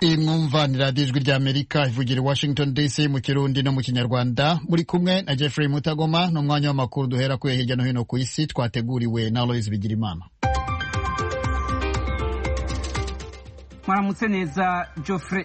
iyi mwumva ni radiyo ijwi ry'amerika ivugira i washington dc mu kirundi no mu kinyarwanda muri kumwe na jeffrey mutagoma ni umwanya w'amakuru duhera kuye hirya no hino ku isi twateguriwe na aloise bigirimana mwaramutse neza Geoffrey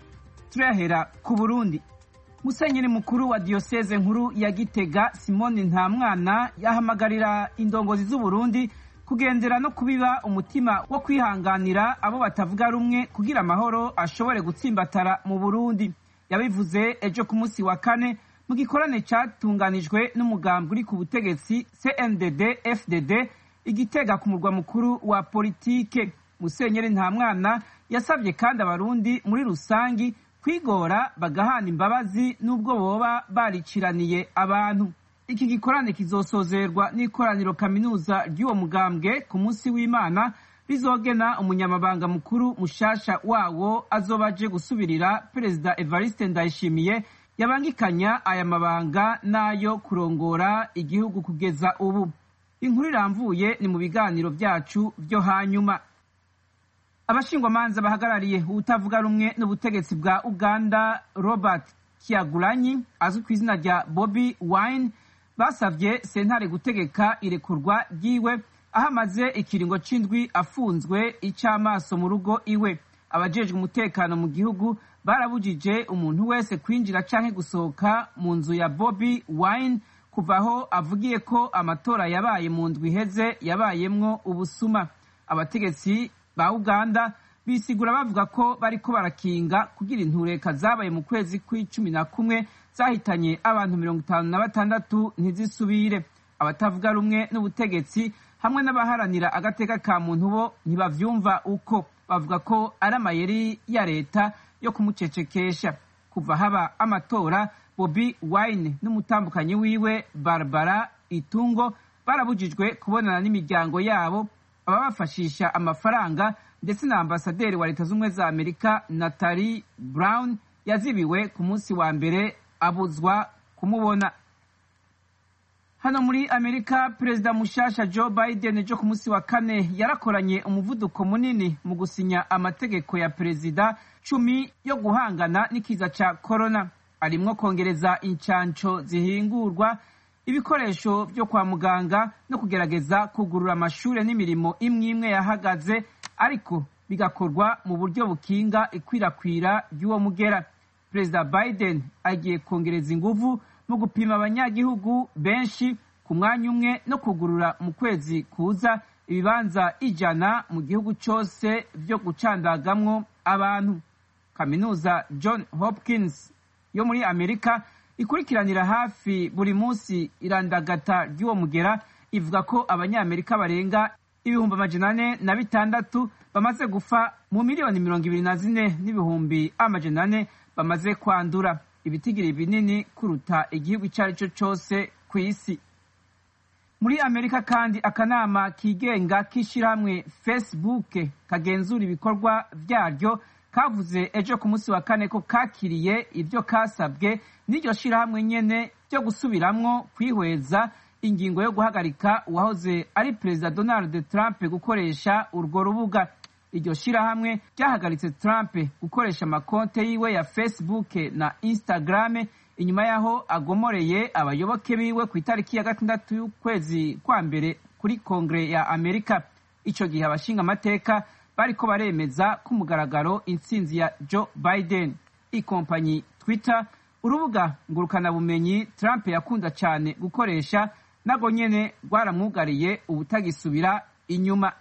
turahera ku burundi musenyeri mukuru wa diyoseze nkuru ya gitega simoni ntamwana yahamagarira indongozi z'uburundi kugendera no kubiba umutima wo kwihanganira abo batavuga rumwe kugira amahoro ashobore gutsimbatara mu burundi yabivuze ejo ku munsi wa kane mu gikorane cyatunganijwe n'umugambi uri ku butegetsi cndd fdd igitega ku murwa mukuru wa politike musenyeri ntamwana yasabye kandi abarundi muri rusangi kwigora bagahana imbabazi n'ubwo boba bariciraniye abantu iki gikorane kizosozerwa n'ikoraniro kaminuza ry'uwo mugambwe ku munsi w'imana rizogena umunyamabanga mukuru mushasha wawo azoba aje gusubirira perezida evariste ndayishimiye yabangikanya aya mabanga n'ayo kurongora igihugu kugeza ubu inkuru iramvuye ni mu biganiro byacu byo hanyuma abashingwamanza bahagarariye ubutavuga rumwe n'ubutegetsi bwa uganda robert kiagulanyi azwi ku izina rya bobi wine basabye sentare gutegeka irekurwa ryiwe aho amaze ikiringo c'indwi afunzwe ic'amaso mu rugo iwe abajejwe umutekano mu gihugu barabujije umuntu wese kwinjira canke gusohoka mu nzu ya bobi wine kuva aho avugiye ko amatora yabaye mu ndwi iheze yabayemwo ubusuma abategetsi ba uganda bisigura bavuga ko bariko barakinga kugira intureka zabaye mu kwezi kw'icumi na kumwe zahitanye abantu mirongo itanu na batandatu ntizisubire abatavuga rumwe n'ubutegetsi hamwe n'abaharanira agateka ka muntu bo ntibavyumva uko bavuga ko ari amayeri ya leta yo kumucecekesha kuva haba amatora bobi wine n'umutambukanyi wiwe barbara itungo barabujijwe kubonana n'imiryango yabo ababafashisha amafaranga ndetse na ambasaderi wa leta z'ubumwe za amerika natali brown yazibiwe ku munsi wa mbere abuzwa kumubona hano muri amerika perezida mushasha joe biden ejo ku munsi wa kane yarakoranye umuvuduko munini mu gusinya amategeko ya perezida cumi yo guhangana n'ikiza ca korona arimwo kongereza incanco zihingurwa ibikoresho byo kwa muganga no kugerageza kugurura amashure n'imirimo imwe imwe yahagaze ariko bigakorwa mu buryo bukinga ikwirakwira ry'uwo mugera perezida biden agiye kongereza inguvu mu gupima abanyagihugu benshi ku mwanya umwe no kugurura mu kwezi kuza ibibanza ijana mu gihugu cyose byo gucandagamwo abantu kaminuza john hopkins yo muri amerika ikurikiranira hafi buri munsi irandagata ry'uwo mugera ivuga ko abanyamerika barenga ibihumbi amajana ane na bitandatu bamaze gufa mu miliyoni mirongo ibiri na zine n'ibihumbi amajana ane bamaze kwandura ibitigiri binini kuruta igihugu icyo ari cyo cyose ku isi muri amerika kandi akanama kigenga k'ishyirahamwe facebook kagenzura ibikorwa byaryo kavuze ejo ku munsi wa kane ko kakiriye ibyo kasabwe n'iryo shyirahamwe nyene byo gusubiramwo kwihweza ingingo yo guhagarika uwahoze ari perezida donald trump gukoresha urwo rubuga iryo shyirahamwe ryahagaritse trump gukoresha amakonte yiwe ya facebook na instagram inyuma y'aho agomoreye abayoboke biwe ku itariki ya gatandatu y'ukwezi kwa mbere kuri kongere ya amerika ico gihe abashinga amateka bariko baremeza ku mugaragaro intsinzi ya joe biden ikompanyi twitter urubuga ngurukanabumenyi trump yakunda cyane gukoresha nago nyene rwaramwugariye ubutagisubira inyuma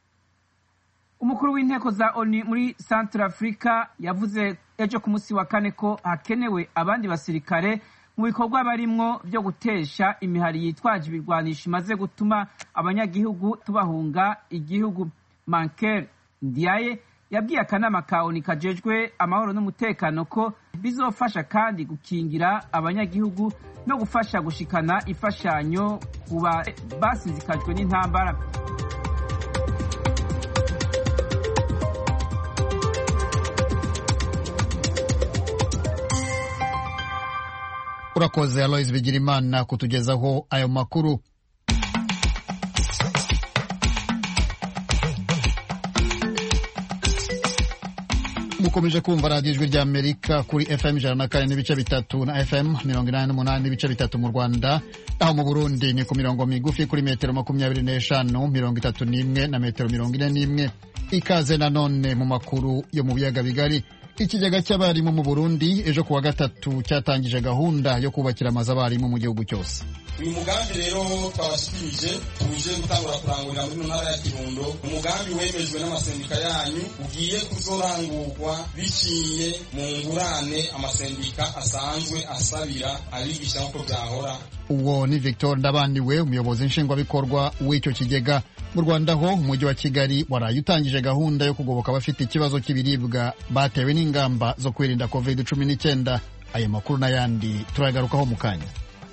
umukuru w'inteko za oni muri central africa yavuze ejo ku munsi wa kane ko hakenewe abandi basirikare mu bikorwa barimwo byo gutesha imihari yitwaje ibirwanisho imaze gutuma abanyagihugu tubahunga igihugu manker ndiaye yabwiye akanama ka oni kajejwe amahoro n'umutekano ko bizofasha kandi gukingira abanyagihugu no gufasha gushikana imfashanyo ku basinzikajwe n'intambara urakoze aloise bigirimana kutugezaho ayo makuru mukomeje kumva radiyo ijwi ry'amerika kuri fm ijana na kane n'ibice bitatu na fm mirongo inani n'umunani n'ibice bitatu mu rwanda aho mu burundi ni ku mirongo migufi kuri metero makumyabiri n'eshanu mirongo itatu n'imwe na metero mirongo ine n'imwe ikaze nanone mu makuru yo mu biyaga bigari ikigega cy'abarimu mu burundi ejo kuwa gatatu cyatangije gahunda yo kubakira amazu abarimu mu gihugu cyose uyu mugambi rero twabashikirije tuje gutangura kurangurira muri ntara ya kirundo umugambi wemejwe n'amasendika yanyu ugiye kuzorangurwa biciye mu ngurane amasendika asanzwe asabira abigisha nk'uko byahora uwo ni victor ndabaniwe umuyobozi nshingwabikorwa w'icyo kigega mu rwanda ho umujyi wa kigali waraye utangije gahunda yo kugoboka abafite ikibazo cy'ibiribwa batewe n'ingamba zo kwirinda covid cumi n'icyenda aya makuru n'ayandi turayagarukaho mu kanya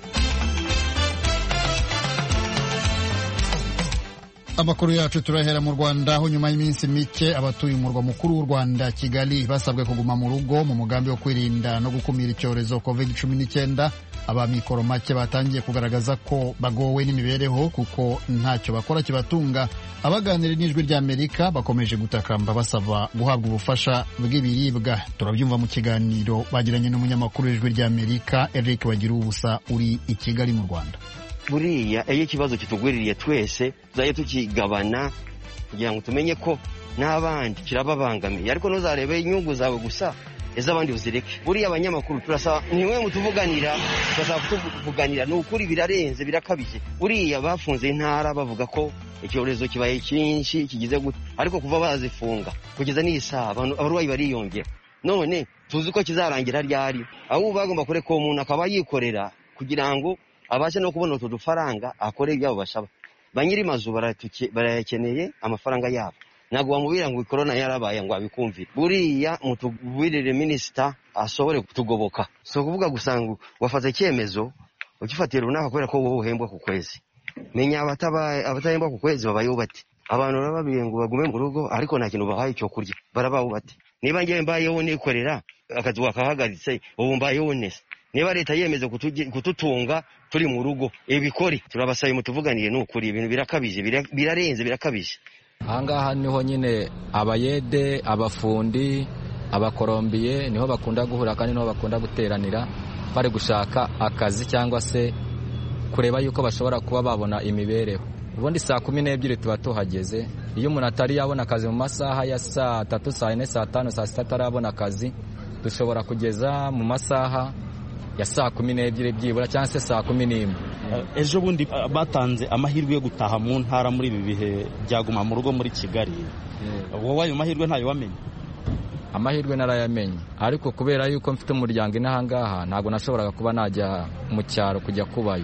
amakuru yacu turahera mu rwanda aho nyuma y'iminsi mike abatuye umurwa mukuru w'u rwanda kigali basabwe kuguma mu rugo mu mugambi wo kwirinda no gukumira icyorezo covid cumi n'icyenda abamikoro make batangiye kugaragaza ko bagowe n'imibereho kuko ntacyo bakora kibatunga abaganira n'ijwi ry'amerika bakomeje gutakamba basaba guhabwa ubufasha bw'ibiribwa turabyumva mu kiganiro bagiranye n'umunyamakuru w'ijwi ry'amerika eric bagira ubusa uri i kigali mu rwanda buriya iyo ikibazo kitugwiririye twese tuzajya tukigabana kugira ngo tumenye ko n'abandi kirababangamiye ariko ntuzarebe inyungu zawe gusa iz'abandi uzireke buriya abanyamakuru turasaba nimwe mutuvuganira turasaba kutuvuganira ni ukuri birarenze birakabije buriya bafunze intara bavuga ko icyorezo kibaye cyinshi kigize gute ariko kuva bazifunga kugeza n'iyi saha abarwayi bariyongera none tuzi ko kizarangira ryari ahubwo bagomba kureka uwo muntu akaba yikorera kugira ngo abashe no kubona utu dufaranga akore ibyabo bashaba ba nyiri mazu barayakeneye amafaranga yabo ntabwo wamubwira ngo korona yarabaye ngo abikumvire buriya mutubwirire minisita ashobore kutugoboka si ukuvuga gusa ngo wafata icyemezo ugifatira runaka kubera ko wowe uhembwa ku kwezi menya abatahembwa ku kwezi babayeho bate abantu barababwiye ngo bagume mu rugo ariko nta kintu bahaye icyo kurya barabaho bate niba ngewe mbayeho nikorera akazi wakahagaritse ubu mbayeho neza niba leta yemeza kututunga turi mu rugo ibikore turabasaye mutuvuganire ni ukuri ibintu birakabije birarenze birakabije ahangaha niho nyine abayede abafundi abakorombiye niho bakunda guhura kandi niho bakunda guteranira bari gushaka akazi cyangwa se kureba yuko bashobora kuba babona imibereho ubundi saa kumi n'ebyiri tuba tuhageze iyo umuntu atari yabona akazi mu masaha ya saa tatu saa yine saa tanu saa sita atarabona akazi dushobora kugeza mu masaha ya saa kumi n'ebyiri byibura cyangwa se saa kumi n'imwe ejo bundi batanze amahirwe yo gutaha mu ntara muri ibi bihe byaguma mu rugo muri kigali wowe ayo mahirwe ntayo wamenye amahirwe narayamenye ariko kubera yuko mfite umuryango inahangaha ntabwo nashoboraga kuba najya mu cyaro kujya kubayo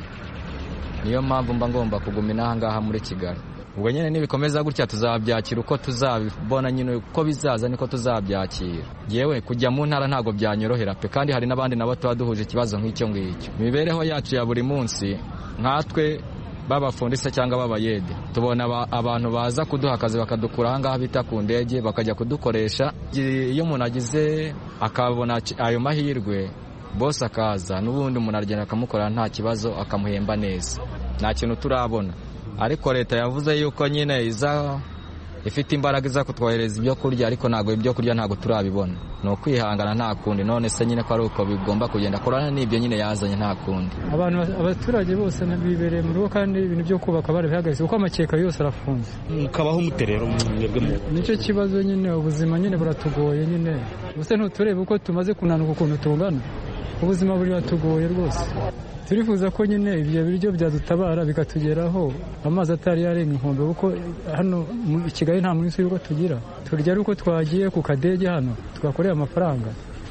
niyo mpamvu mba ngomba kuguma inahangaha muri kigali ubwo nyine nibikomeza gutya tuzabyakira uko tuzabibona nyine uko bizaza niko tuzabyakira yewe kujya mu ntara ntabwo byanyorohera pe kandi hari n'abandi nabo tuba duhuje ikibazo nk'icyo ngicyo imibereho yacu ya buri munsi nkatwe b'abafundise cyangwa b'abayede tubona abantu baza kuduha akazi bakadukura ahangaha bita ku ndege bakajya kudukoresha iyo umuntu agize akabona ayo mahirwe bose akaza n'ubundi umuntu aragenda akamukorera nta kibazo akamuhemba neza nta kintu turabona ariko leta yavuze yuko nyine iza ifite imbaraga iza kutwohereza ibyo kurya ariko ntabwo ibyo kurya ntabwo turabibona ni ukwihangana nta kundi none se nyine ko ari uko bigomba kugenda korana n'ibyo nyine yazanye nta kundi abantu abaturage bose bibereye mu rugo kandi ibintu byo kubaka barabihagaze kuko amakeka yose arafunze mukabaho muterero mwebwe nicyo kibazo nyine ubuzima nyine buratugoye nyine ubuse ntuturebe uko tumaze kunanuka ukuntu tungana ubuzima buratugoye rwose turifuza ko nyine ibyo biryo byadutabara bikatugeraho amazi atari yarenga inkombe kuko hano i kigali nta munsi y'uko tugira turya ari uko twagiye ku kadege hano twakoreye amafaranga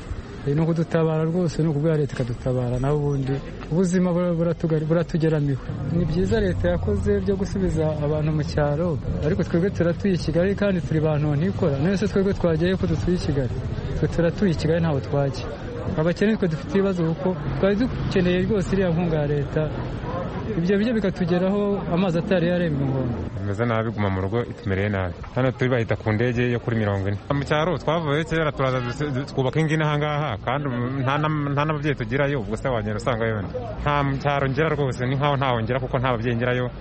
ni ukudutabara rwose ni ukubwira leta ikadutabara naho ubundi ubuzima buratugeramiwe ni byiza leta yakoze byo gusubiza abantu mu cyaro ariko twebwe turatuye i kigali kandi turi bantu ntikora none se twebwe twagiye ko dutuye i kigali twe turatuye i kigali ntaho twajya abakene twe dufite ibibazo kuko twari dukeneye rwose iriya nkunga ya leta ibyo biryo bikatugeraho amazi atari yarenga inkombe bimeze nabi guma mu rugo itumereye nabi hano turi bahita ku ndege yo kuri mirongo ine mu cyaro twavuye kera turaza twubaka ingi n'ahangaha kandi nta n'ababyeyi tugirayo ubwo se wagenda usanga yone nta mu cyaro ngera rwose ni nkaho ntaho ngera kuko nta babyeyi ngerayo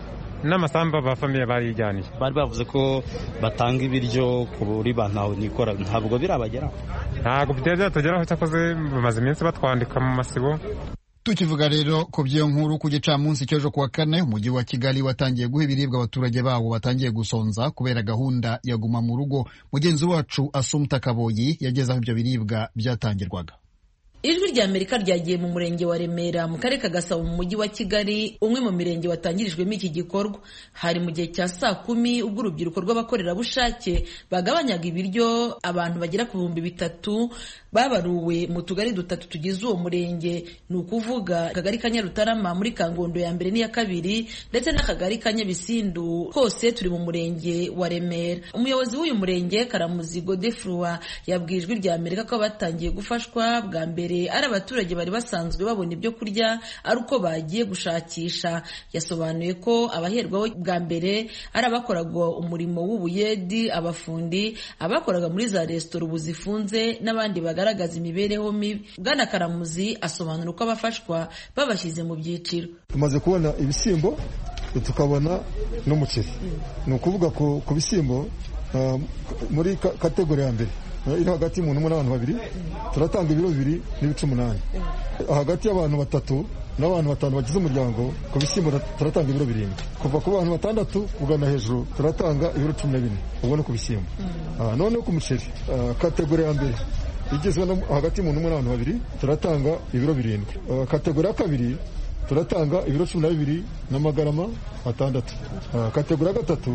n'amasambu ba famiye barijyaniye bari bavuze ko batanga ibiryo kuri ba ntawe nikora ntabwo birabageraho ntabwo byari byatugeraho cyakoze bamaze iminsi batwandika mu masibo tukivuga rero ku by'iyo nkuru ku gicamunsi cy'ejo kuwa kane umujyi wa kigali watangiye guha ibiribwa abaturage bawo batangiye gusonza kubera gahunda ya guma mu rugo mugenzi wacu asumta kaboyi yageze aho ibyo biribwa byatangirwaga ijwi rya amerika ryagiye mu murenge wa remera mu karere ka gasabo mu mujyi wa kigali umwe mu mirenge watangirijwemo iki gikorwa hari mu gihe cya saa kumi ubwo urubyiruko rw'abakorerabushake bagabanyaga ibiryo abantu bagera ku bihumbi bitatu babaruwe mu tugari dutatu tugize uwo murenge ni ukuvuga akagari ka nyarutarama muri kangondo ya mbere n'iya kabiri ndetse n'akagari ka nyabisindu kose turi mu murenge wa remera umuyobozi w'uyu murenge karamuzi godefrua yabwiye ijwi rya amerika ko batangiye gufashwa bwa mbere ari abaturage bari basanzwe babona ibyo kurya ari uko bagiye gushakisha yasobanuye ko abaherwaho bwa mbere ari abakoraga umurimo w'ubuyedi abafundi abakoraga muri za resitora ubu zifunze n'abandi bagaragaza imibereho mibi bwana karamuzi asobanura uko abafashwa babashyize mu byiciro tumaze kubona ibishyimbo tukabona n'umuceri ni ukuvuga ku bishyimbo muri kategori ya mbere iri hagati y'umuntu umwe n'abantu babiri turatanga ibiro bibiri n'ibice umunani hagati y'abantu batatu n'abantu batanu bagize umuryango ku bishyimbo turatanga ibiro birindwi kuva ku bantu batandatu kugana hejuru turatanga ibiro cumi na bine ubwo ni ku bishyimbo noneho ku muceri kategori ya mbere igizwe hagati y'umuntu umwe n'abantu babiri turatanga ibiro birindwi kategori ya kabiri turatanga ibiro cumi na bibiri n'amagarama atandatu kategori ya gatatu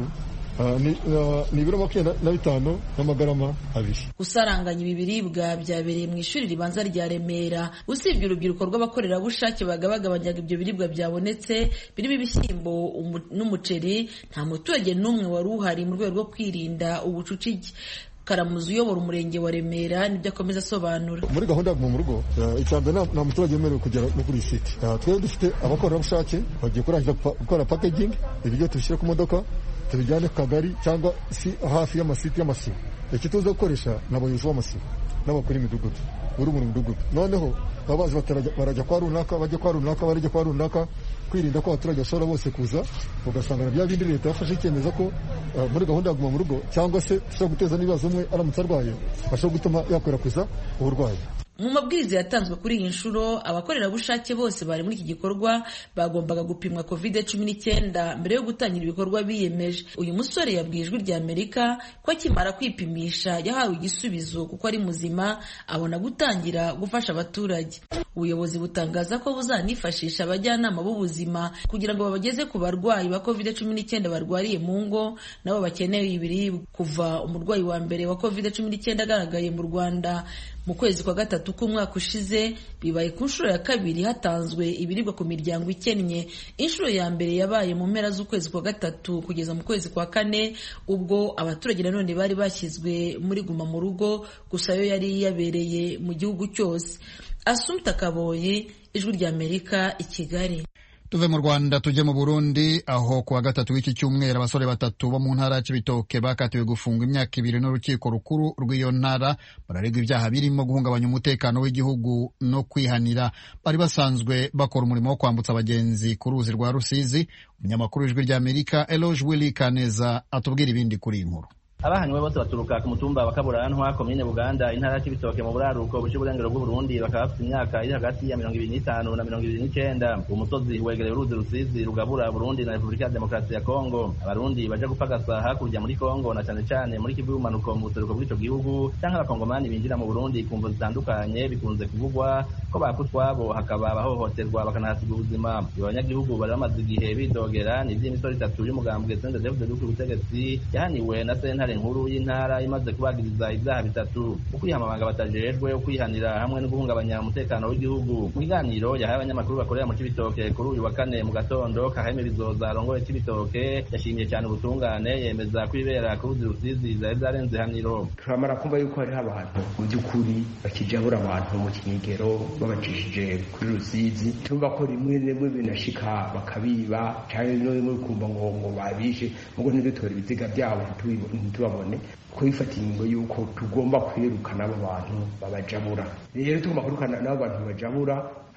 ni ibiro makumyabiri na bitanu n'amagarama abiri gusaranganya ibi biribwa byabereye mu ishuri ribanza rya remera usibye urubyiruko rw'abakorerabushake bagabagabanyaga ibyo biribwa byabonetse birimo ibishyimbo n'umuceri nta muturage n'umwe wari uhari mu rwego rwo kwirinda ubucucike karamuzi uyobora umurenge wa remera nibyo akomeza asobanura muri gahunda ya mu rugo icya mbere nta muturage wemerewe kugera no kuri iyi site twebwe dufite abakorerabushake bagiye kurangiza gukora packaging ibiryo tubishyire ku modoka tubijyane ku kagari cyangwa si hafi y'amasite y'amasibo iki tuza gukoresha ni abayobozi b'amasibo n'abakuru imidugudu uri mu mudugudu noneho baba bazi barajya kwa runaka bajya kwa runaka barajya kwa runaka kwirinda ko abaturage bashobora bose kuza ugasanga na bya bindi leta yafashe icyemezo ko muri gahunda ya guma mu rugo cyangwa se dushobora guteza n'ibibazo umwe aramutse arwaye bashobora gutuma yakwirakwiza uburwayi mu mabwiriza yatanzwe kuri iyi nshuro abakorerabushake bose bari muri iki gikorwa bagombaga gupimwa covid cumi n'icyenda mbere yo gutangira ibikorwa biyemeje uyu musore yabwiye ijwi rya amerika ko akimara kwipimisha yahawe igisubizo kuko ari muzima abona gutangira gufasha abaturage ubuyobozi butangaza ko buzanifashisha abajyanama b'ubuzima kugira ngo babageze ku barwayi ba covid cumi n'icyenda barwariye mu ngo nabo bakeneye ibiribwa kuva umurwayi wa mbere wa covid cumi n'icyenda agaragaye mu rwanda mu kwezi kwa gatatu k'umwaka ushize bibaye ku nshuro ya kabiri hatanzwe ibiribwa ku miryango ikennye inshuro ya mbere yabaye mu mpera z'ukwezi kwa gatatu kugeza mu kwezi kwa kane ubwo abaturage nanone bari bashyizwe muri guma mu rugo gusa yo yari yabereye mu gihugu cyose asumta kaboye ijwi rya amerika i kigali tuve mu rwanda tujye mu burundi aho ku wa gatatu w'iki cyumweru abasore batatu bo mu ntara ya cibitoke bakatiwe gufungwa imyaka ibiri n'urukiko rukuru rw'iyo ntara bararegwa ibyaha birimo guhungabanya umutekano w'igihugu no kwihanira bari basanzwe bakora umurimo wo kwambutsa abagenzi ku ruzi rwa rusizi umunyamakuru w'ijwi ry'amerika eloge willy kaneza atubwira ibindi kuri iyi nkuru abahanywe bose baturuka ku mutumba wa kaburantwa komine buganda intara ya cibitoke mu buraruko buca uburengero bw'uburundi bakaba bafite imyaka iri hagati ya mirongo ibiri n'itanu na mirongo ibiri n'icenda uwo musozi wegereye uruzi rusizi rugabura burundi na repubulika ya demokarasi ya kongo abarundi baja gupagasa hakurya muri kongo na cane cane muri kivu y'ubumanuko mu buseruko bw'ico gihugu canke abakongomani binjira mu burundi ku mvo zitandukanye bikunze kuvugwa ko baka utwabo hakaba abahohoterwa bakanahasiga ubuzima abo banyagihugu bari bamaze igihe bidogera ni ivy'imisoro itatu y'umugambwe sende david duku ubutegetsi yahaniwe na sentare nkuru y'intara imaze kubagiriza ibyaha bitatu ukwihama batajejwe ukwihanira hamwe no guhungabanya umutekano w'igihugu mu biganiro yahaye abanyamakuru bakorera mu cibitoke kuri uyu wa kane mu gatondo kaheme bizoza arongoye cibitoke yashimye cyane ubutungane yemeza ko ibera ku ruzi rusizi zari zarenze haniro turamara kumva yuko hariho abantu mu by'ukuri bakijabura abantu mu kinyegero babacishije kuri rusizi tumva ko rimwe rimwe binashika bakabiba cyane no rimwe kumva ngo ngo babishe mugo ntidutore ibiziga byabo ntitubabone ko bifata ingingo y'uko tugomba kwirukana abo bantu babajabura rero tugomba kwirukana n'abo bantu babajabura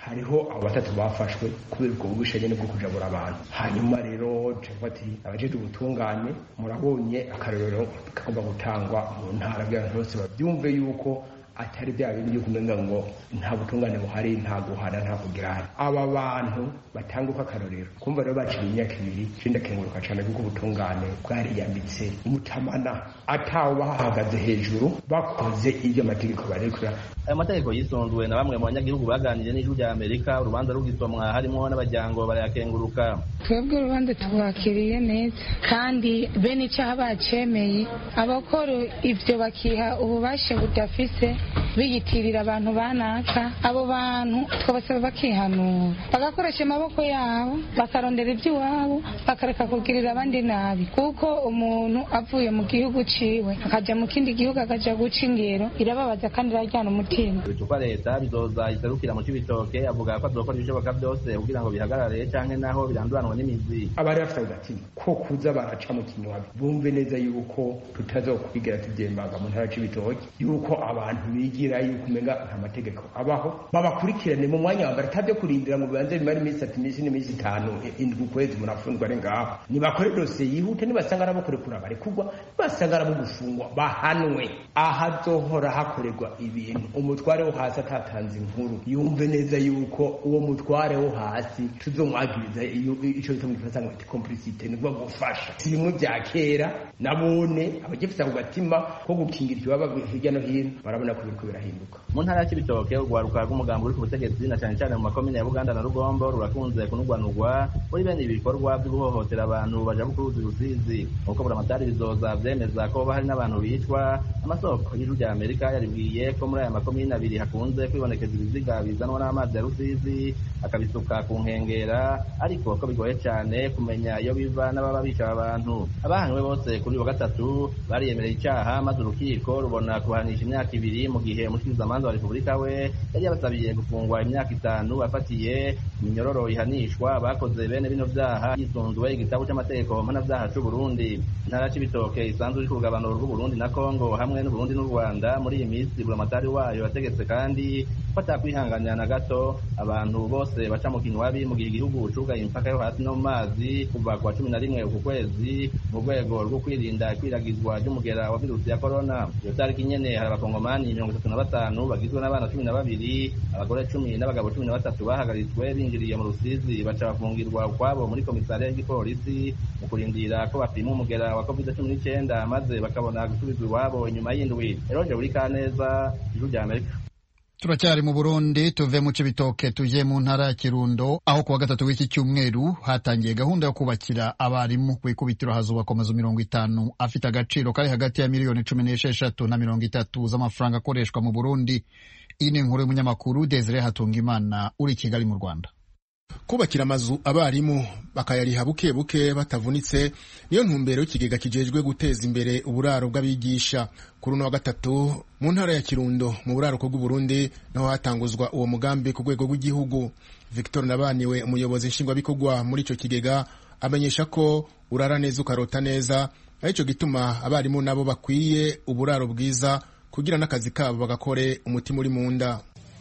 hariho abo batatu bafashwe kubera ubwo bubisha nyene bwo kujabura abantu hanyuma rero cavuga ati abajejwe ubutungane murabonye akarorero kagomba gutangwa mu ntara kugira ngo bose babyumve yuko atari bya bindi byo kumenga ngo nta butungane buhari nta guhana nta kugirana aba bantu batanguka akarorero kumva rero baciye imyaka ibiri je ndakenguruka cane kuko ubutungane bwariyambitse umutamana atawe bahahagaze hejuru bakoze ibyo amategeko barekura ayo mategeko yisunzwe na bamwe mu banyagihugu baganiriye n'ijwi rya amerika urubanza rugisomwa harimo n'abajyango barayakenguruka twebwe urubanza tubakiriye neza kandi bene icyaha bacemeye abakora ibyo bakiha ububasha budafise biyitirira abantu banaka abo bantu twabasaba bakihanura bagakoresha amaboko yabo bakarondera iby'iwabo bakareka kugirira abandi nabi kuko umuntu avuye mu gihugu ciwe akajya mu kindi gihugu akaja guca ingero irababaza kandi irajyana umutima ibicupa leta bizoza iserukira mu cibitoke avuga ko azokora ibishoboka byose kugira ngo bihagarare canke naho biranduranwa n'imizi abari bafite agatima ko kuza baraca mu kinywabi bumve neza yuko tutazokwigera tubyembaga mu ntara c'ibitoke yuko abantu bigira yuko umenga nta mategeko abaho babakurikirane mu mwanya wa mbere atabyo kurindira ngo bibanze bimare iminsi itatu iminsi n'iminsi itanu indwi ukwezi murafungwa ari ngaho nibakore dosiye yihute nibasanga arabo kurekura barekurwa nibasanga arabo gufungwa bahanwe ahazohora hakorerwa ibintu umutware wo hasi atatanze inkuru yumve neza yuko uwo mutware wo hasi tuzomwagiriza ico bita mu gifaransa ngo complicite nibwo gufasha si bimwe vya kera nabone abagifite ako gatima ko gukingira ikibaba hirya no hino barabona ko biriko birahinduka mu ntara ya cibitoke urwaruka rw'umugambi uri ku butegetsi na cane cane mu makomine ya buganda na rugombo rurakunze kunugwanugwa muri bene ibi bikorwa vyo guhohotera abantu baja ku ruzi rusizi nk'uko buramatari bizoza vyemeza ko hari n'abantu bicwa amasoko y'ijuru rya amerika yaribwiye ko muri aya makomine abiri hakunze kwibonekeza ibiziga bizanwa n'amazi ya rusizi akabisuka ku nkengera ariko ko bigoye cane kumenya iyo biva n'ababa bica abantu abahanywe bose kuri uyu wa gatatu bariyemereye icaha maze urukiko rubona kubahanisha imyaka ibiri mu gihe umushikirizamanza wa repubulika we yari yabasabiye gufungwa imyaka itanu bafatiye iminyororo ihanishwa bakoze bene bino vyaha yisunzwe igitabo c'amategeko mpanavyaha c'uburundi intara c'ibitoke isanzwe iri ku rugabano rw'uburundi na kongo hamwe n'uburundi n'u rwanda muri iyi minsi buramatari wayo yategetse kandi ko atakwihanganira na gato abantu bose baca mu kinywabi mu gihe igihugu cugaye imipaka yo hasi no mu mazi kuva ku wa cumi na rimwe uku kwezi mu rwego rwo kwirinda ikwiragizwa ry'umugera wa virusi ya korona iyo tariki nyene hari abakongomani mirongo itatu na batanu bagizwe n'abana cumi na babiri abagore cumi n'abagabo cumi na batatu bahagaritswe binjiriye mu rusizi baca bafungirwa ukwabo muri komisariya y'igipolisi mu kurindira ko bapima umugera wa covid cumi n'icenda maze bakabona gusubizwa iwabo inyuma y'indwi eroje buri kaneza ijuru rya amerika turacyari mu burundi tuve mu cibitoke tuje mu ntara ya kirundo aho kuwa gatatu w'iki cyumweru hatangiye gahunda yo kubakira abarimu ku ikubitiro hazubakwa amazu mirongo itanu afite agaciro kari hagati ya miliyoni cumi n'esheshatu na mirongo itatu z'amafaranga akoreshwa mu burundi iyi ni inkuru y'umunyamakuru desire hatungimana uri i kigali mu rwanda kubakira amazu abarimu bakayariha buke buke batavunitse niyo ntumbero y'ikigega kijejwe guteza imbere uburaro bw'abigisha kuri uno wa gatatu mu ntara ya kirundo mu buraruko bw'uburundi naho hatanguzwa uwo mugambi ku rwego rw'igihugu victor nabaniwe umuyobozi nshingwabikorwa muri icyo kigega amenyesha ko urara neza ukarota neza aricyo gituma abarimu nabo bakwiye uburaro bwiza kugira n'akazi kabo bagakore umutima uri mu nda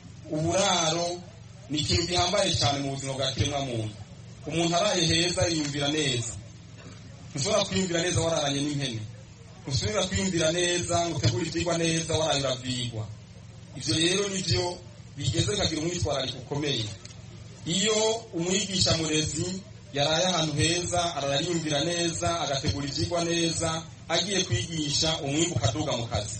uburaro ni ikintu gihambaye cyane mu buzima bwa kiremwamuntu umuntu araye heza yiyumvira neza ntushobora kwiyumvira neza wararanye n'impene ntushobora kwiyumvira neza ngo utegure ibyigwa neza waraye urabyigwa ibyo rero nibyo bigeze bikagira umwitwarariko ukomeye iyo umwigisha murezi yaraye ahantu heza ararayumvira neza agategura ibyigwa neza agiye kwigisha umwimbu ukaduga mu kazi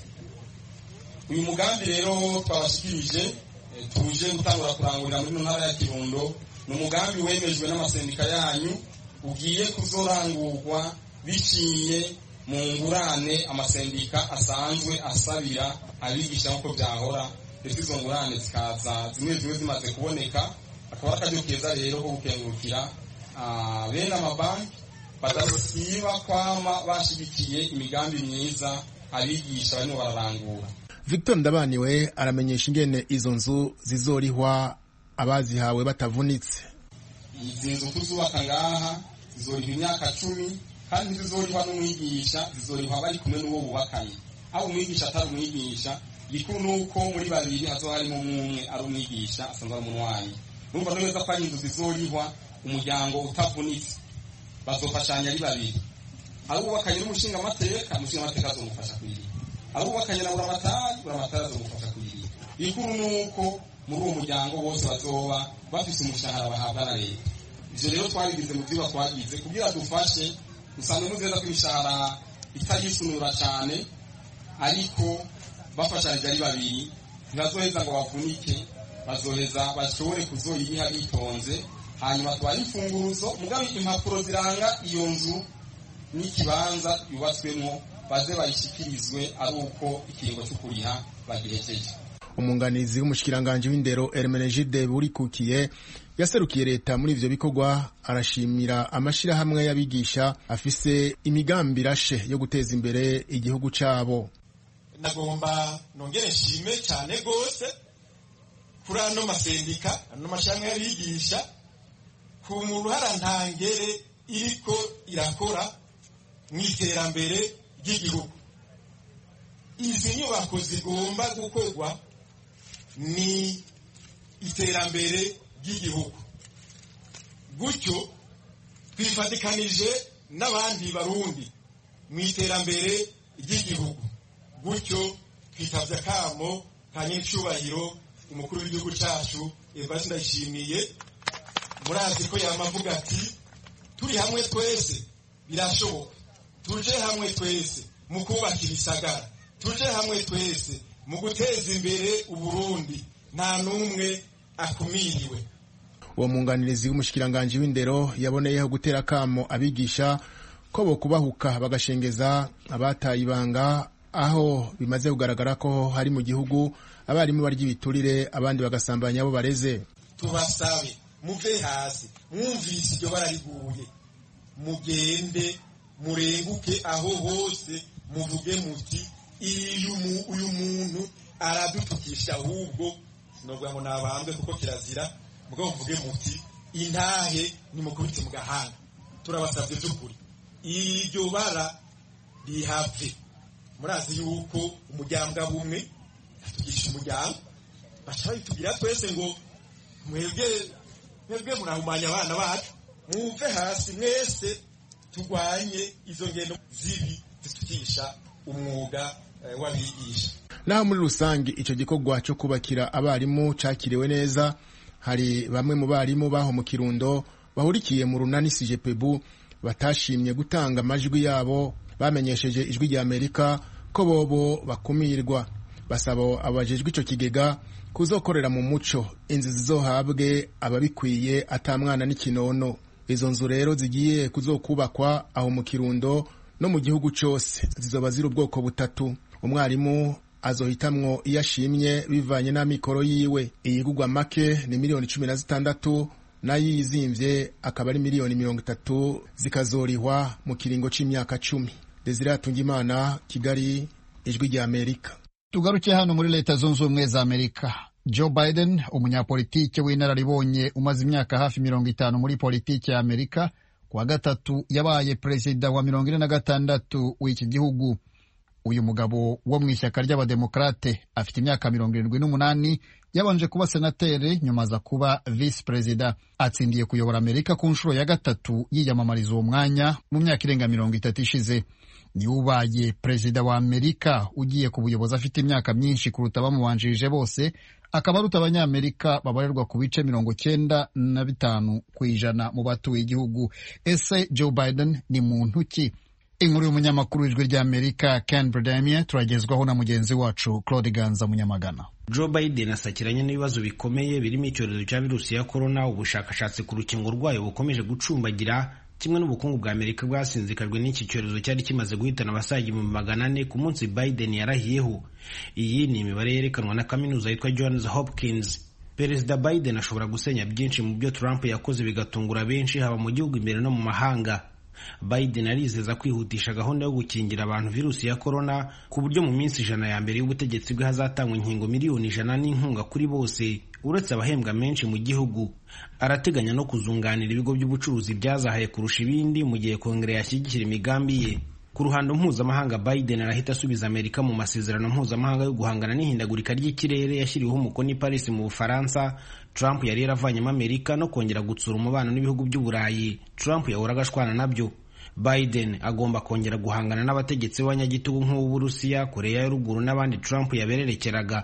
uyu mugambi rero twabashikirije tuje gutangura kurangurira muri ntara ya kirundo ni umugambi wemejwe n'amasendika yanyu ugiye kuzorangurwa biciye mu ngurane amasendika asanzwe asabira abigisha nk'uko byahora ndetse izo ngurane zikaza zimwe zimwe zimaze kuboneka akaba ari akaryo keza rero ko gukengurukira bene amabanki badasiba kwama bashigikiye imigambi myiza abigisha barimo bararangura victor ndabaniwe aramenyesha ingene izo nzu zizorihwa abazihawe batavunitse izi nzu tuzubaka ngaha zizorihwa imyaka cumi kandi zizorihwa n'umwigisha zizorihwa bari kumwe n'uwo bubakanye aho umwigisha atari umwigisha gikuru ni uko muri babiri hazoba harimo umwe ari umwigisha asanzwe ari umunwanyi murumva neza ko ari inzu zizorihwa umuryango utavunitse bazofashanya ari babiri ari uwubakanye n'umushingamateka umushingamateka azomufasha kuyiriha ari uwubakanye na buramatari buramatari azomufasha kuyiriha ikuru ni uko muri uwo muryango bose bazoba bafise umushahara bahabwa na leta ivyo rero twabigize mu vyigwa twagize kugira dufashe musanzwe muzi neza ko imishahara itarisunura cane ariko bafashanije ari babiri ntibazoheza ngo bavunike bazoheza bashobore kuzoyiriha bitonze hanyuma tubaha imfunguruzo mugabe impapuro ziranga iyo nzu n'ikibanza yubatswemo baze bayishikirizwe ari uko ikiringo cyo kuriha bagihejeje umunganizi w'umushikiranganji w'indero Hermenegilde Burikukiye yaserukiye leta muri ivyo bikorwa arashimira amashirahamwe y'abigisha afise imigambi irashe yo guteza imbere igihugu cabo nagomba nongere nshime cyane gose kuri ano masendika ano mashirahamwe y'abigisha ku ruhara ntangere iriko irakora mu iterambere ry'igihugu izi nyubako zigomba gukorwa ni iterambere ry'igihugu gutyo twifatikanije n'abandi barundi mu iterambere ry'igihugu gutyo twitavye akamo ka nyiricubahiro umukuru w'igihugu cacu evariste ndayishimiye murazi ko yamavuga ati turi hamwe twese birashoboka tuje hamwe twese mu kubaka ibisagara tuje hamwe twese mu guteza imbere uburundi nta n'umwe akumiriwe uwo mwunganirizi w'umushikiranganji w'indero yaboneyeho gutera akamo abigisha ko bo kubahuka bagashengeza abataye ibanga aho bimaze kugaragara ko hari mu gihugu abarimu barya ibiturire abandi bagasambanya abo bareze tubasabe muve hasi mwumvise iryo barariguye mugende murenguke aho hose muvuge muti uyu muntu aradutukisha ahubwo sinovuga ngo nabambwe kuko kirazira mugabo muvuge muti intahe nimukubite mu gahanga turabasabye by'ukuri iryo bara rihave murazi yuko umuryango bumwe atugisha umuryango baca babitubwira twese ngo mwebwe mwebwe murahumanya abana bacu mwumve hasi mwese turwanye izo ngendo zibi zitukisha umwuga w'abigisha naho muri rusange icyo gikorwa cyo kubakira abarimu cyakiriwe neza hari bamwe mu barimu baho mu kirundo bahurikiye mu runani sijepebu batashimye gutanga amajwi yabo bamenyesheje ijwi rya amerika ko bobo bakumirwa basaba abajejwe icyo kigega kuzokorera mu muco inzu zizohabwe ababikwiye atamwana n'ikinono izo nzu rero zigiye kuzokubakwa aho mu kirundo no mu gihugu cyose zizoba ziri ubwoko butatu umwarimu azohitamwo iyo ashimye bivanye n'amikoro yiwe iyigugwa make ni miliyoni cumi na zitandatu nayo yizimvye akaba ari miliyoni mirongo itatu zikazorihwa mu kiringo c'imyaka cumi desire hatungimana kigali ijwi rya amerika tugaruke hano muri leta zunze ubumwe za amerika joe biden umunyapolitike w'inararibonye umaze imyaka hafi mirongo itanu muri politiki ya amerika kuwa gatatu yabaye perezida wa mirongo ine na gatandatu w'iki gihugu uyu mugabo wo mu ishyaka ry'abademokarate afite imyaka mirongo irindwi n'umunani yabanje kuba senateri nyuma aza kuba visi perezida atsindiye kuyobora amerika ku nshuro ya gatatu yiyamamariza uwo mwanya mu myaka irenga mirongo itatu ishize niwe ubaye perezida wa amerika ugiye ku buyobozi afite imyaka myinshi kuruta abamubanjirije bose akaba aruta abanyamerika babarirwa ku bice mirongo cyenda na bitanu ku ijana mu batuye igihugu ese joe biden ni muntu ki inkuru y'umunyamakuru w'ijwi ry'amerika ken bredemie turagezwaho na mugenzi wacu claude ganza munyamagana joe biden asakiranye n'ibibazo bikomeye birimo icyorezo cya virusi ya korona ubushakashatsi ku rukingo rwayo bukomeje gucumbagira kimwe n'ubukungu bwa amerika bwasinzikajwe n'iki cyorezo cyari kimaze guhitana abasaga ibihumbi magana ane ku munsi biden yarahiyeho iyi ni imibare yerekanwa na kaminuza yitwa johns hopkins perezida biden ashobora gusenya byinshi mu byo trump yakoze bigatungura benshi haba mu gihugu imbere no mu mahanga biden arizeza kwihutisha gahunda yo gukingira abantu virusi ya korona ku buryo mu minsi ijana ya mbere y'ubutegetsi bwe hazatangwa inkingo miliyoni ijana n'inkunga kuri bose uretse abahembwa menshi mu gihugu arateganya no kuzunganira ibigo by'ubucuruzi byazahaye kurusha ibindi mu gihe kongere yashyigikira imigambi ye ku ruhando mpuzamahanga biden arahita asubiza amerika mu masezerano mpuzamahanga yo guhangana n'ihindagurika ry'ikirere yashyiriweho umukono i paris mu bufaransa trump yari yaravanyemo amerika no kongera gutsura umubano n'ibihugu by'uburayi trump yahoraga ashwana nabyo biden agomba kongera guhangana n'abategetsi b'abanyagitugu nk'uw'uburusiya koreya ya ruguru n'abandi trump yabererekeraga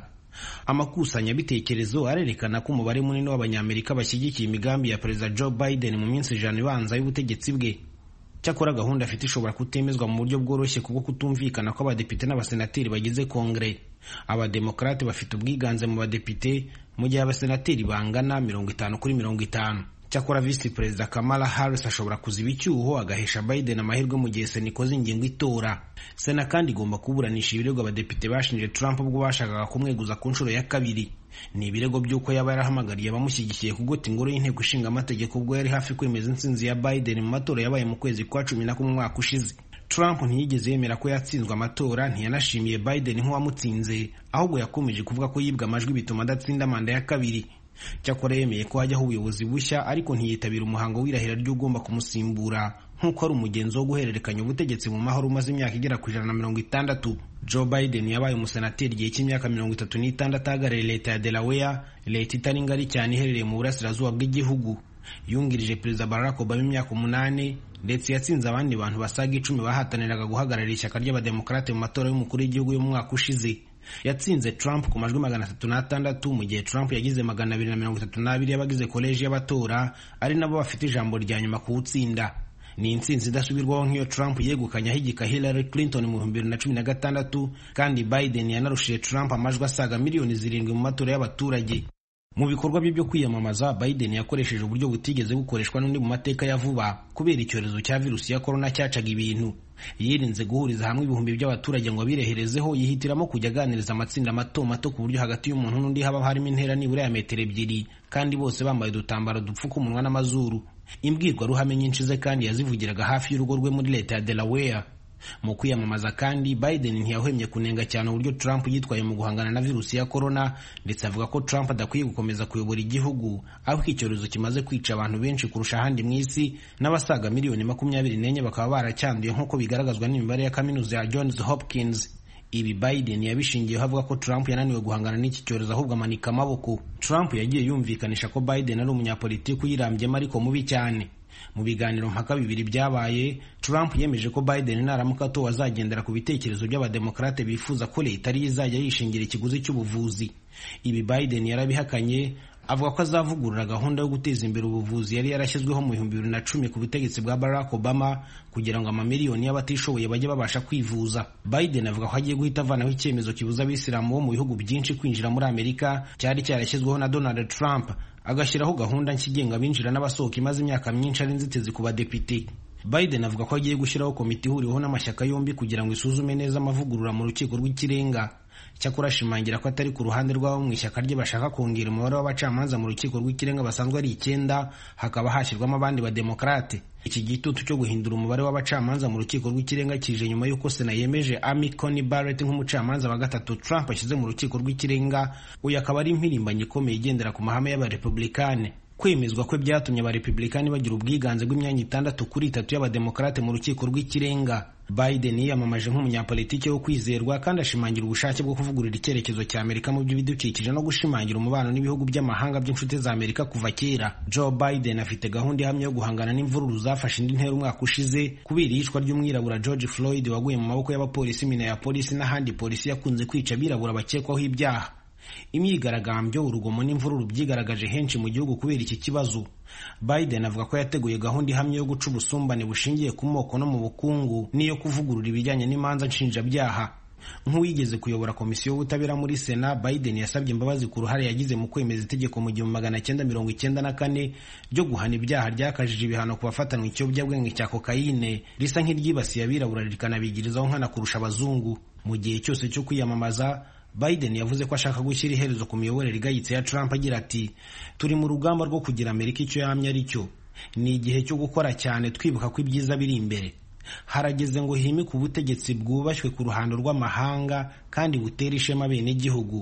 amakusanyabitekerezo arerekana ko umubare munini w'abanyamerika bashyigikiye imigambi ya perezida joe biden mu minsi ijana ibanza y'ubutegetsi bwe cyakora gahunda afite ishobora kutemezwa mu buryo bworoshye kuko kutumvikana ko abadepite n'abasenateri bagize kongere abademokarate bafite ubwiganze mu badepite mu gihe abasenateri bangana mirongo itanu kuri mirongo itanu cyakora visi perezida kamala harris ashobora kuziba icyuho agahesha biden amahirwe mu gihe sena ikoze ingingo itora sena kandi igomba kuburanisha ibirego abadepite bashinje trump ubwo bashakaga kumweguza ku nshuro ya kabiri ni ibirego by'uko yaba yarahamagariye abamushyigikiye kugota ingoro y'inteko ishinga amategeko ubwo yari hafi kwemeza intsinzi ya biden mu matora yabaye mu kwezi kwa cumi na kumwe umwaka ushize trump ntiyigeze yemera ko yatsinzwe amatora ntiyanashimiye biden nk'uwamutsinze ahubwo yakomeje kuvuga ko yibwe amajwi bituma adatsinda manda ya kabiri cyakora yemeye ko hajyaho ubuyobozi bushya ariko ntiyitabira umuhango w'irahira ry'ugomba kumusimbura nk'uko ari umugenzo wo guhererekanya ubutegetsi mu mahoro umaze imyaka igera ku ijana na mirongo itandatu joe biden yabaye umusenateri igihe cy'imyaka mirongo itatu n'itandatu ahagarariye leta ya delaware leta itari ngari cyane iherereye mu burasirazuba bw'igihugu yungirije perezida barack obama imyaka umunani ndetse yatsinze abandi bantu basaga icumi bahataniraga guhagararira ishyaka ry'abademokarate mu matora y'umukuru w'igihugu y'umwaka ushize yatsinze Trump ku majwi magana atatu n'atandatu mu gihe Trump yagize magana abiri na mirongo itatu n'abiri y'abagize koleji y'abatora ari nabo bafite ijambo rya nyuma kuwutsinda ni intsinzi idasubirwaho nk'iyo Trump yegukanye ahigika Hillary Clinton mu bihumbi bibiri na cumi na gatandatu kandi Biden yanarushije Trump amajwi asaga miliyoni zirindwi mu matora y'abaturage mu bikorwa bye byo kwiyamamaza Biden yakoresheje uburyo butigeze bukoreshwa n'undi mu mateka ya vuba kubera icyorezo cya virusi ya korona cyacaga ibintu yirinze guhuriza hamwe ibihumbi by'abaturage ngo abireherezeho yihitiramo kujya aganiriza amatsinda mato mato ku buryo hagati y'umuntu n'undi haba harimo intera nibura ya metero ebyiri kandi bose bambaye udutambaro dupfuka umunwa n'amazuru imbwirwaruhame nyinshi ze kandi yazivugiraga hafi y'urugo rwe muri leta ya Delaware mu kwiyamamaza kandi Biden ntiyahwemye kunenga cyane uburyo Trump yitwaye mu guhangana na virusi ya corona ndetse avuga ko Trump adakwiye gukomeza kuyobora igihugu aho icyorezo kimaze kwica abantu benshi kurusha ahandi mu isi n'abasaga miliyoni makumyabiri n'enye bakaba baracyanduye nk'uko bigaragazwa n'imibare ya kaminuza ya Johns Hopkins ibi Biden yabishingiyeho avuga ko Trump yananiwe guhangana n'iki cyorezo ahubwo amanika amaboko Trump yagiye yumvikanisha ko Biden ari umunyapolitiki uyirambyemo ariko mubi cyane mu biganiro mpaka bibiri byabaye Trump yemeje ko Biden naramuka atowe azagendera ku bitekerezo by'abademokarate bifuza ko leta ariyo izajya yishingira ikiguzi cy'ubuvuzi ibi Biden yarabihakanye avuga ko azavugurura gahunda yo guteza imbere ubuvuzi yari yarashyizweho mu bihumbi bibiri na cumi ku butegetsi bwa Barack Obama kugira ngo amamiliyoni y'abatishoboye bajye babasha kwivuza Biden avuga ko agiye guhita avanaho icyemezo kibuza abisilamu bo mu bihugu byinshi kwinjira muri Amerika cyari cyarashyizweho na Donald Trump agashyiraho gahunda nshya igenga abinjira n'abasohoka imaze imyaka myinshi ari inzitizi ku badepite Biden avuga ko agiye gushyiraho komite ihuriweho n'amashyaka yombi kugira ngo isuzume neza amavugurura mu rukiko rw'ikirenga cyakora ashimangira ko atari ku ruhande rw'abo mu ishyaka rye bashaka kongera umubare w'abacamanza mu rukiko rw'ikirenga basanzwe ari icyenda hakaba hashyirwamo abandi bademokarate iki gitutu cyo guhindura umubare w'abacamanza mu rukiko rw'ikirenga kije nyuma y'uko sena yemeje Amy Coney Barrett nk'umucamanza wa gatatu Trump ashyize mu rukiko rw'ikirenga uyu akaba ari impirimbanyi ikomeye igendera ku mahame y'abarepublikane kwemezwa kwe byatumye abarepublikani bagira ubwiganze bw'imyanya itandatu kuri itatu y'abademokarate mu rukiko rw'ikirenga Biden yiyamamaje nk'umunyapolitiki wo kwizerwa kandi ashimangira ubushake bwo kuvugurura icyerekezo cya Amerika mu by'ibidukikije no gushimangira umubano n'ibihugu by'amahanga by'inshuti za Amerika kuva kera. Joe Biden afite gahunda ihamye yo guhangana n'imvururu zafashe indi ntera umwaka ushize kubera iyicwa ry'umwirabura George Floyd waguye mu maboko y'abapolisi Minneapolis n'ahandi polisi yakunze kwica abirabura bakekwaho ibyaha. imyigaragambyo urugomo n'imvururu byigaragaje henshi mu gihugu kubera iki kibazo Biden avuga ko yateguye gahunda ihamye yo guca ubusumbane bushingiye ku moko no mu bukungu n'iyo kuvugurura ibijyanye n'imanza nshinjabyaha nk'uwigeze kuyobora komisiyo y'ubutabera muri sena Biden yasabye imbabazi ku ruhare yagize mu kwemeza itegeko mu gihumbi magana cyenda mirongo icyenda na kane ryo guhana ibyaha ryakajije ibihano ku bafatanwa ikiyobyabwenge cya kokayine risa nk'iryibasiye abirabura rikanabigirizaho nkana kurusha abazungu mu gihe cyose cyo kwiyamamaza Biden yavuze ko ashaka gushyira iherezo ku miyoborere igayitse ya Trump agira ati turi mu rugamba rwo kugira Amerika icyo yamye ari cyo ni igihe cyo gukora cyane twibuka ko ibyiza biri imbere harageze ngo himike ubutegetsi bwubashywe ku ruhando rw'amahanga kandi butera ishema bene igihugu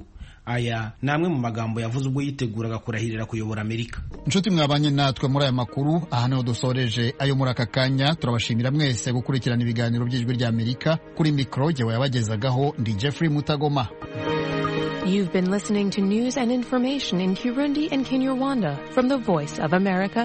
aya ni amwe mu magambo yavuze ubwo yiteguraga kurahirira kuyobora amerika inshuti mwabanye natwe muri aya makuru aha niho dusoreje ayo muri aka kanya turabashimira mwese gukurikirana ibiganiro by'ijwi rya amerika kuri mikoro jyewe yabagezagaho ndi jeffrey mutagoma You've been listening to news and information in Kirundi and Kinyarwanda from the Voice of America